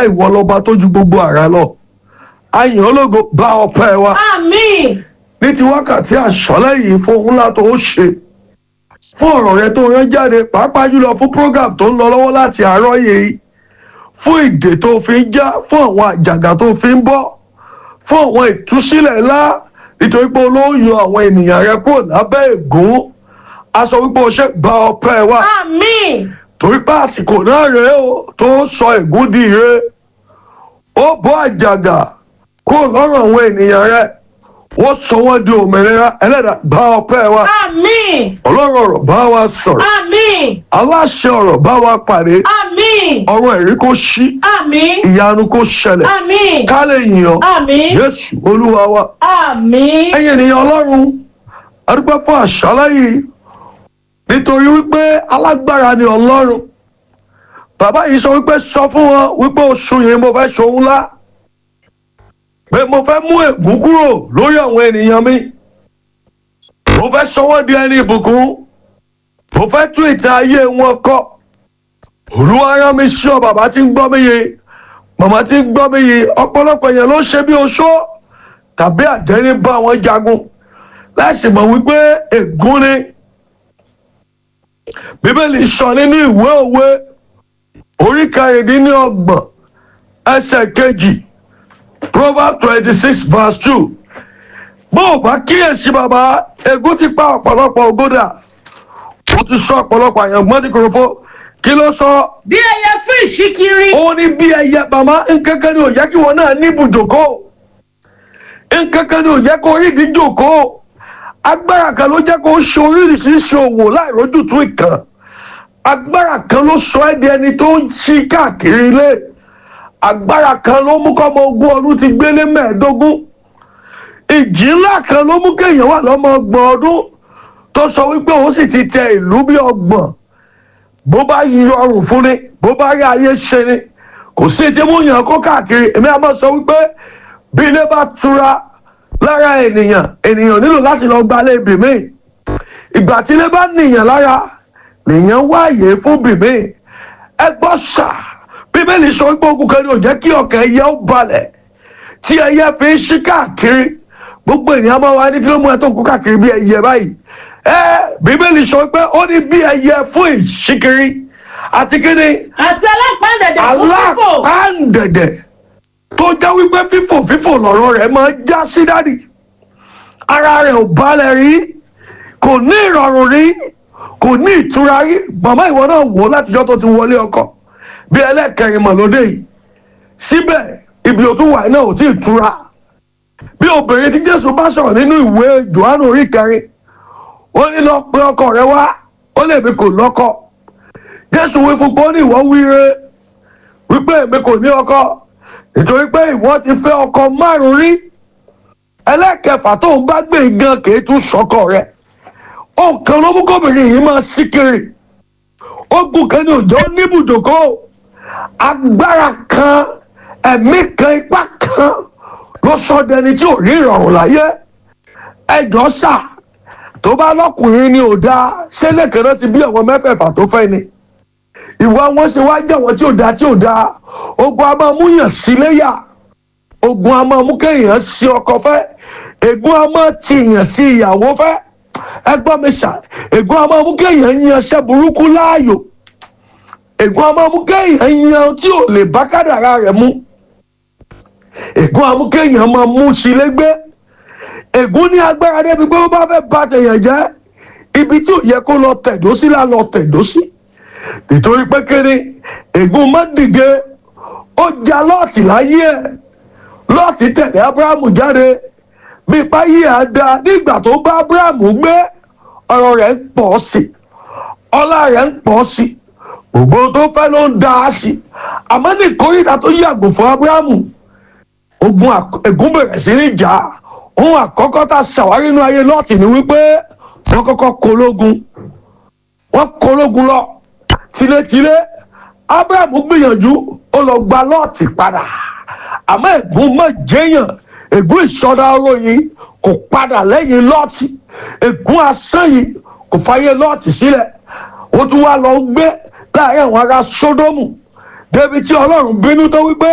ìwọ lọba tó ju gbogbo àrà lọ àyàn ológo bá ọpẹ́ wa Àmín. ní ti wákàtí àṣálẹ́ yìí fún ohun ńlá tó ń ṣe fún ọ̀rọ̀ rẹ tó rán jáde pàápàá jùlọ fún program tó ń lọ lọ́wọ́ láti àárọ̀ yìí fún ìdè tó fi ń já fún àwọn àjàgà tó fi ń bọ́ fún àwọn ìtúsílẹ̀ ńlá nítorí pé olóyè àwọn ènìyàn rẹ kúrò lábẹ́ ègún a sọ wípé o ṣe gba ọpẹ́ wa Àmín. torí pé àsìkò náà rèé o tó ń sọ ègún di ire ó bọ́ àjàgà kúrò lọ́rùn àwọn ènìyàn rẹ wọ́n sọ wọ́n di òmìnira ẹlẹ́dàá bá ọpẹ́ wa Àmín. ọlọ́run ọ̀rọ̀ bá wa sọ̀rọ̀ Àmín. aláṣẹ ọ̀rọ̀ bá wa pàdé Àmín. ọ̀rọ̀ ẹ̀rí kó ṣí Àmín. ìyanu kó ṣẹlẹ̀ Àmín. ká lè yìn ọ́ Àmín. jésù olúwa wa Àmín. ẹ̀yin ènìyàn ọlọ́run adúpẹ́ fún àṣálẹ́ yìí nítorí wípé alágbára ni ọlọ́run bàbá yìí sọ wípé sọ fún wọn wípé oṣù yìí mo fẹ́ ṣohun ńlá pé mo fẹ́ mú ègún kúrò lórí àwọn ènìyàn mi mo fẹ́ sọ wọ́n di ẹni ìbùkún mo fẹ́ tún ìtàn ayé wọn kọ olúwa rán mi sí ọ bàbá tí ń gbọ́ mi yìí màmá tí ń gbọ́ mi yìí ọ̀pọ̀lọpọ̀ èèyàn ló ṣe bí oṣó tàbí àjẹrí bá wọn jagun láìsí mọ̀ wípé ègún ni bíbélì sọ nínú ìwé òwe orí kẹrìndínlọ́gbọ̀n ẹsẹ̀ kejì proverbs twenty six verse two bó o bá kíyèsí bàbá ègún ti pa ọ̀pọ̀lọpọ̀ ògódà ó ti sọ ọ̀pọ̀lọpọ̀ àyàngbọ́n ní kòròfó kí ló sọ Bí ẹyẹ fún ìṣíkiri. ó ní bí ẹyẹ bàmá nkankan ni ò yẹ kí wọn náà ní ibùjókòó nkankan ni ò yẹ kó rí ìdíjókòó agbára kan ló jẹ́ kó ṣe oríṣiríṣi òwò láì rójútùú ìkan agbára kan ló sọ ẹ́ di ẹni tó ń ṣí káàkiri ilé agbára kan ló mú kọ́mọ ogún ọdún ti gbélé mẹ́ẹ̀ẹ́dógún ìjì ńlá kan ló mú kéèyàn wà lọ́mọ ọgbọ̀n ọdún tó sọ wípé òun sì ti tẹ ìlú bí ọgbọ̀n bó bá yọrùn fún ni bó bá rí ayé ṣe ni kò sí ti mú yàn kó káàkiri èmi àmọ́ sọ wípé bí ilé bá tura lára ènìyàn ènìyàn nílò láti lọ gba ilé ibì míì ìgbà tí ilé bá nìyàn lára lèèyàn wáàyè fún bìmí ẹ gbọ́ ṣá bíbélì sọ wípé ogun kan ní ò jẹ́ kí ọkàn ẹyẹ ó balẹ̀ tí ẹyẹ fi ń ṣí káàkiri gbogbo ènìyàn máa wá ní kí ló mú ẹ tó kú káàkiri bí ẹyẹ báyìí ẹ bíbélì sọ wípé ó ní bí ẹyẹ fún ìṣíkiri àti kíni Àti alápàdẹ̀dẹ̀ fún fífò. alápàǹdẹ̀dẹ̀ tó jẹ́ wípé fífò fífò lọ̀rọ̀ rẹ̀ máa já sí dádì ara rẹ̀ ò balẹ̀ rí kò ní ìrọ̀rùn rí kò ní ìtura rí màmá ìwọ náà wò ó látijọ́ tó ti wọlé ọkọ bí ẹlẹ́kẹrin mọ̀ lóde yìí síbẹ̀ ibi òtún wà náà ò tí ì tura bí obìnrin tí Jésù bá sọ̀rọ̀ nínú ìwé Jòhánù orí kẹrin ó ní lọ pé ọkọ rẹ wá ó lè mi kò lọ́kọ Jésù wí fún pé ó ní ìwọ wíire wípé èmi kò ní ọkọ nítorí pé ìwọ ti fẹ́ ọkọ márùn rí ẹlẹ́kẹfà tó ń bá gbé gan kì í tún sọkọ rẹ̀ ọ̀kan ló mú kóbìnrin yìí máa sí kiri ogun kan ní òjò níbùdókò agbára kan ẹ̀mí kan ipá kan ló sọ dẹni tí ò rí ìrọ̀rùn láyé ẹjọ́ sà tó bá lọ́kùnrin ni ò dáa ṣé lẹ́kẹ̀ẹ́ náà ti bí àwọn mẹ́fẹ̀ẹ̀fà tó fẹ́ ni ìwà wọn ṣe wá jẹ́ àwọn tí ò dáa tí ò dáa ogun a máa mú yàn sí léyà ogun a máa mú kéèyàn sí ọkọ fẹ́ ègún a máa ti yàn sí ìyàwó fẹ́ ẹgbọ́n mi ṣá ègún a máa mú kéèyàn yan iṣẹ́ burúkú láàyò ègún a máa mú kéèyàn yan tí ò lè bá kádàrá rẹ̀ mú ègún a mú kéèyàn máa mú sí légbé ègún ní agbára débi pé ó bá fẹ́ bà tèèyàn jẹ́ ibi tí ò yẹ kó lọ tẹ̀dó sí lá lọ tẹ̀dó sí nítorí pé kéré ègún má dìde ó ja lọ́ọ̀tì láyé ẹ̀ lọ́ọ̀tì tẹ̀lé abrahamu jáde bí ipá yìí á da nígbà tó bá abrahamu gbé ọ̀rọ̀ rẹ̀ ń pọ̀ sí i ọlá rẹ̀ ń pọ̀ sí i gbogbo tó fẹ́ ló ń da á sí i àmọ́ ní ìkórìíra tó yàgò fún abrahamu ogun àk- ègún bẹ̀rẹ̀ sí ní jà á. ohun àkọ́kọ́ tá a ṣàwárí inú ayé lọ́ọ̀tì ni wípé wọ́n kọ́kọ́ kológun wọ́n kológun lọ tilétilé abrahamu gbìyànjú ó lọ gba lọ́ọ̀tì padà àmọ́ ègún mọ̀ jẹ́yàn ègún ìsọdá ọ̀rọ̀ yìí kò padà lẹ́yìn lọ́ọ̀tì ègún asán yìí kò fàyè lọ́ọ̀tì sílẹ̀ ó tún wá lọ gbé láàrin àwọn ará sódómù débi tí ọlọ́run bínú tó wípé